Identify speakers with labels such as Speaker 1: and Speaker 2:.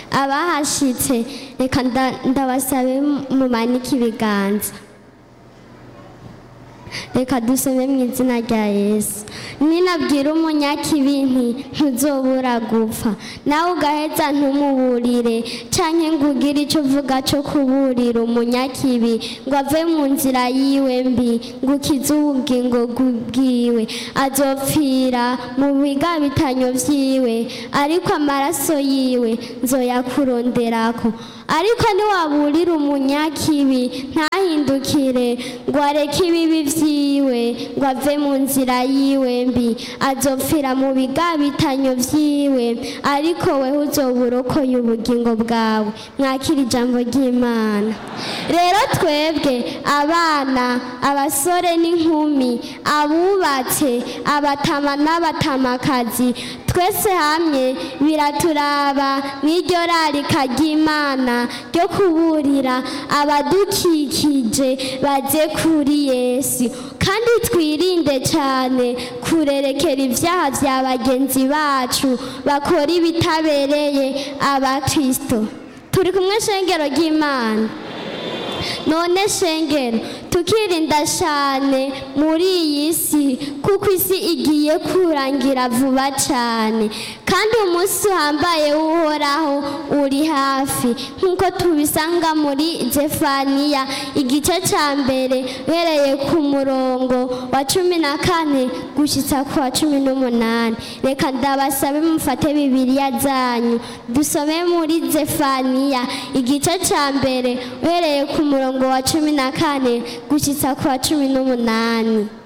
Speaker 1: abahashitse reka nda- ndabasabe mumanike ibiganza reka dusome mu izina rya yesu ninabwira umunyakibi nti ntuzobura gupfa nawe ugaheza ntumuburire canke ngo ugire ico uvuga co kuburira umunyakibi ngo ave mu nzira yiwe mbi ngo ukize ubugingo bwiwe azopfira mu bigabitanyo vyiwe ariko amaraso yiwe nzoyakuronderako ariko niwaburira umunyakibi ntahindukire ngo areke ibibi vyiwe ngo ave mu nzira yiwe mbi azopfira mu bigabitanyo vyiwe ariko wewe uzoba urokoye ubugingo bwawe mwakira ijambo ry'imana rero twebwe abana abasore n'inkumi abubatse abatama n'abatamakazi twese hamwe biraturaba n'iryo rarika ry'imana ryo kuburira abadukikije baze kuri yesu kandi twirinde cyane kurerekera ibyaha bya bagenzi bacu bakora ibitabereye abakristo turi kumwe shengero ry'imana none shengero tukirinda cyane muri iyi si kuko isi igiye kurangira vuba cyane kandi umunsi uhambaye w'uhoraho uri hafi nk'uko tubisanga muri zefaniya igice cya mbere uhereye ku murongo wa cumi na kane gushyitsa ku wa cumi n'umunani reka ndabasabe mufate bibiriya zanyu dusome muri zefaniya igice cya mbere uhereye ku murongo wa cumi na kane gushyitsa ku wa cumi n'umunani